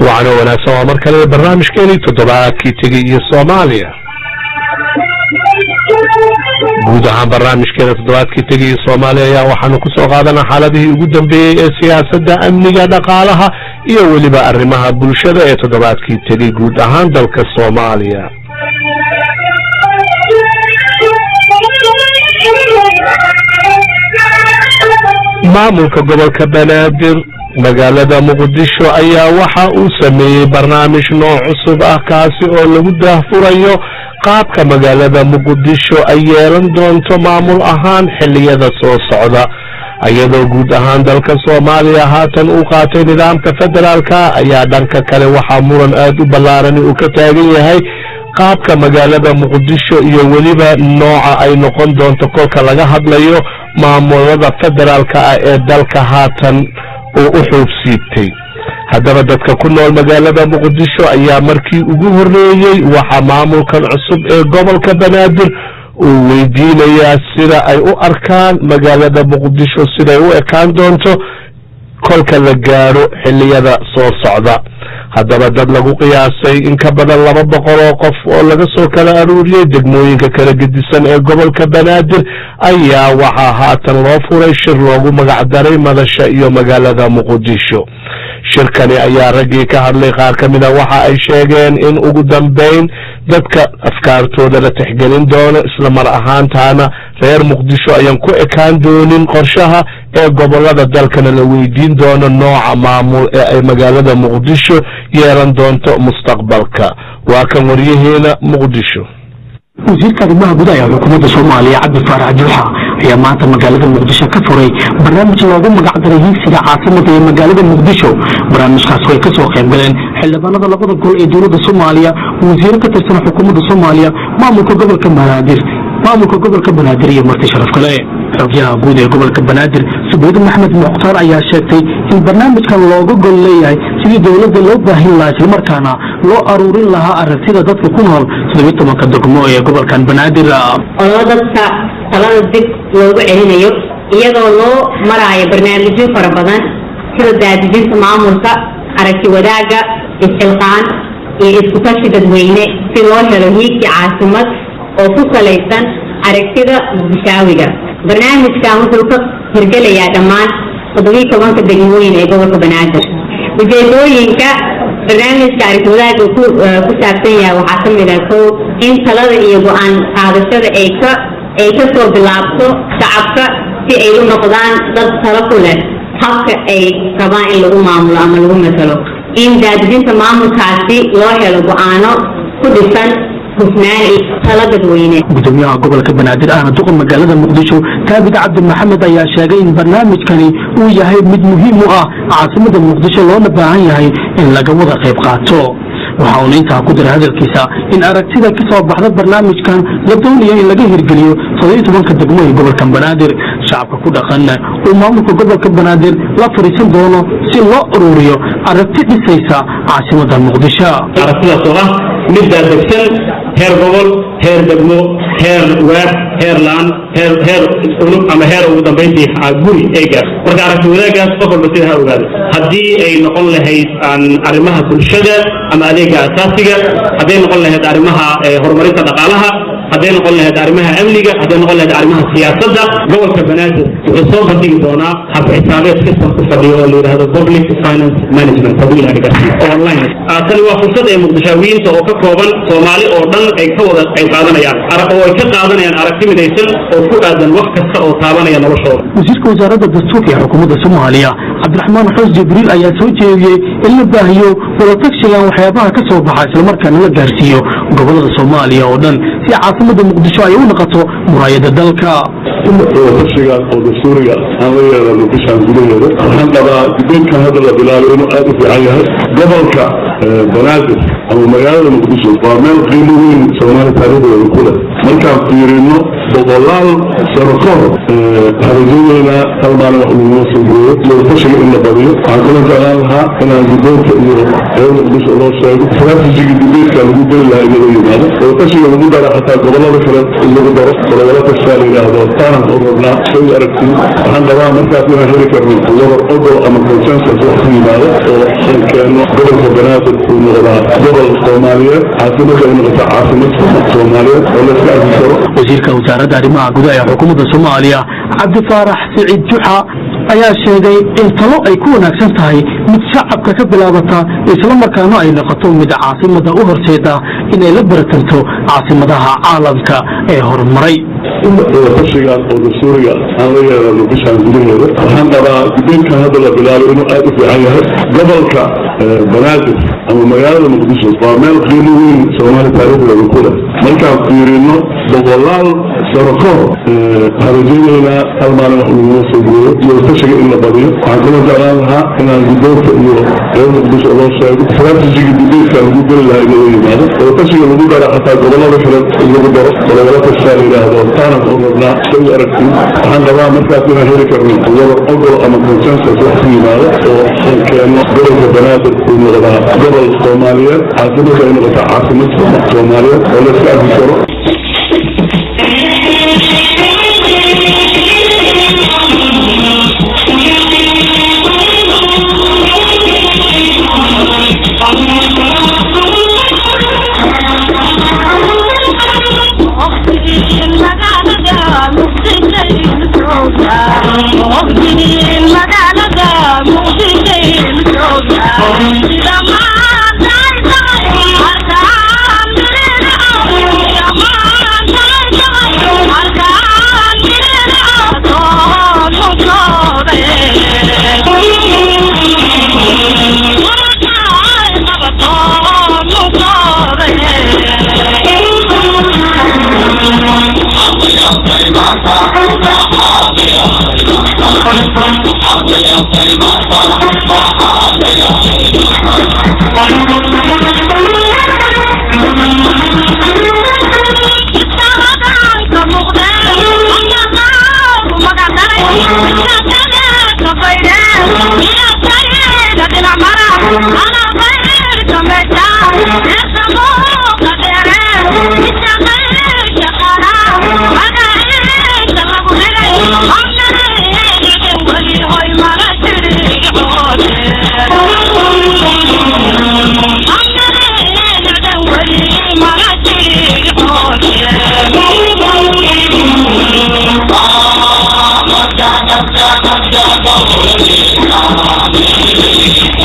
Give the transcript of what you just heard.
wacan oo wanaagsan waa mar kale barnaamijkeenii toddobaadkii tegey iyo soomaaliya guud ahaan barnaamijkeena toddobaadkii tegay iyo soomaaliya ayaa waxaanu ku soo qaadanaa xaaladihii ugu dambeeyey ee siyaasadda amniga dhaqaalaha iyo weliba arrimaha bulshada ee toddobaadkii tegey guud ahaan dalka soomaaliya maamulka gobolka banaadir magaalada muqdisho ayaa waxa uu sameeyey barnaamij nooc cusub ah kaasi oo lagu daahfurayo qaabka magaalada muqdisho ay yeelan doonto maamul ahaan xilliyada soo socda iyadoo guud ahaan dalka soomaaliya haatan uu qaatay nidaamka federaalka ayaa dhanka kale waxaa muran aada u ballaarani uu ka taagan yahay qaabka magaalada muqdisho iyo weliba nooca ay noqon doonto kolka laga hadlayo maamulada federaalka ah ee dalka haatan uu u xuub siibtay haddaba dadka ku nool magaalada muqdisho ayaa markii ugu horreeyey waxaa maamulkan cusub ee gobolka banaadir uu weydiinayaa sida ay u arkaan magaalada muqdisho siday u ekaan doonto kolka la gaadho xilliyada soo socda haddaba dad lagu qiyaasay in ka badan laba boqol oo qof oo laga soo kala aruuriyey degmooyinka kala gedisan ee gobolka banaadir ayaa waxaa haatan loo furay shir loogu magacdaray madasha iyo magaalada muqdisho shirkani ayaa raggii ka hadlay qaar ka mida waxa ay sheegeen in ugu dambeyn dadka afkaartooda la tixgelin doono isla mar ahaantaana reer muqdisho ayaan ku ekaan doonin qorshaha ee gobolada dalkana la weydiin doono nooca maamul ee ay magaalada muqdisho yeelan doonto mustaqbalka waa kan waryaheena muqdisho wasiirka arrimaha gudaha ee xukuumadda soomaaliya cabdi faarax juuxa ayaa maanta magaalada muqdisho ka furay barnaamij loogu magacdaray hiigsiga caasimada ee magaalada muqdisho barnaamijkaas way ka soo qayb galeen xildhibaanada labada gol ee dowladda soomaaliya wasiiro ka tirsan xukuumadda soomaaliya maamulka gobolka banaadir maamulka gobolka banaadir iyo marti sharaf kale xogyaha guud ee gobolka banaadir subaydi maxmed mukhtaar ayaa sheegtay in barnaamijkan looga gol leeyahay sidii dowladda loo baahin lahaa islamarkaana loo aruurin lahaa aragtida dadka ku nool toddobiy tobanka degmo ee gobolkan banaadir oo dadka talada dib loogu celinayo iyadoo loo maraayo barnaamijyo fara badan sida daadijinta maamulka aragti wadaagga isxilqaan iyo iskutashi dadweyne si loo helo hiigsi caasimad oo ku salaysan aragtida muqdishaawiga barnaamijkan wuxuu ka hirgelayaa dhammaan toddobiy tobanka degmooyin ee gobolka banaadir ujeedooyinka barnaamijka aragti wadaagga ku saabsan yahay waxaa ka mid ah kow in talada iyo go-aan qaadashada ay ka ay ka soo bilaabto shacabka si ay u noqdaan dad talo ku leh habka ay rabaan in lagu maamulo ama lagu matalo in daadijinta maamulkaasi loo helo go-aano ku dhisan hufnaan iyo talo dadweyne gudoomiyaha gobolka banaadir ahna duqa magaalada muqdisho taabid cabdi maxamed ayaa sheegay in barnaamijkani uu yahay mid muhiim u ah caasimada muqdisho loona baahan yahay in laga wada qayb qaato waxa uuna intaa ku dira hadalkiisa in aragtida ka soo baxda barnaamijkan la doonayo in laga hirgeliyo toddobiy tobanka degmo ee gobolka banaadir shacabka ku dhaqanna uu maamulka gobolka banaadir la fadhiisan doono si loo ururiyo aragti dhisaysa caasimada muqdisho aragtidaas oo ah mid daadegsan heer gobol heer degmo heer waad heer laan heer heer unug ama heer ugu dambayntii guri ay gaarto marka aragti wadaagaas qof walba sida ha ogaado haddii ay noqon lahayd arrimaha bulshada ama adeega asaasiga hadday noqon lahayd arrimaha horumarinta dhaqaalaha hadday noqon lahayd arrimaha amniga hadday noqon lahayd arrimaha siyaasadda gobolka banaadir wuxuu soo bandhigi doonaa hab xisaabeed system ku fadhiyo oo la yidhahdo public finance management hadduu ilaha gaarsiiyo oo online tani waa fursad ee muqdishaawiyiinta oo ka kooban soomaali oo dhan ay ka wada qayb qaadanayaan oo ay ka qaadanayaan aragti midaysan oo ku aadan wax kasta oo taabanaya noloshooda wasiirka wasaaradda dastuurka ee xukuumadda soomaaliya cabdiraxmaan xus jibriil ayaa soo jeediyey in la baahiyo wadatagshigan waxyaabaha ka soo baxa islamarkaana la gaarsiiyo gobolada soomaaliya oo dhan si caasimada muqdisho ay u noqoto muraayada dalka wadatashiga oo dastuuriga aan la yeelano bishaan gudaheeda waxaan qabaa dibeedkan hadda la bilaabay inuu aada u fiican yahay gobolka banaadir ama magaalada muqdisho waa meel qiimo weyn soomaali taariikhdooda ku leh markaan fiirino boqolaal sano ka hor harajadeena hal maalin wax laguga soo gooyo wadafashiga in la badiyo waxaan kula jeclaan lahaa inaan guddoonka iyo reer muqdisho loo sheego strategigi dibeedka lagu geli lahaa in laga yimaado wadafashiga lagu dara xataa gobolada kale in lagu daro golobolo kastaa la yidhaahdo taanaan u rabnaa shay aragtiin waxaan qabaa markaas inaan heli karno wadar ogol ama consensus wax ku yimaado oo aan keeno gobolka banaadir uu noqdaa gobol soomaaliyeed caasimada ay noqotaa caasimad soomaaliyeed oo la iska arki karo wasiirka wasaaradda arrimaha gudaha ee xukuumadda soomaaliya cabdifaarax siciid juxa ayaa sheegay in talo ay ku wanaagsan tahay mid shacabka ka bilaabata islamarkaana ay noqoto mid caasimada u horseeda inay la baratanto caasimadaha caalamka ee horumaray wadafashigan oo dastuuriga aan la yeelano bishaan gudaheeda waxaan qabaa guddoonkan hadda la bilaabay inuu aad u fiican yahay gobolka banaadir ama magaalada muqdisho waa meel qiimo weyn soomaali taariikhdooda ku leh markaan fiirino boqolaal sano ka hor harajadeena hal maalin wax laguga soo gooyo wadafashiga in la badiyo waxaan kula jeclaan lahaa inaan guddoonka iyo reer muqdisho loo sheego strategigi dibeedka lagu geli lahaa in laga yimaado wadafashiga lagu dara xataa gobolada kale in lagu daro golobolo kastaa la yidhaahdo taanaan u rabnaa shay aragtiin waxaan qabaa markaas inaan heli karno wadar ogol ama consensus wax ku yimaado oo aan keeno gobolka banaadir uu noqdaa gobol soomaaliyeed caasimada ay noqotaa caasimad soomaaliyeed oo la iska arki karo Thank you.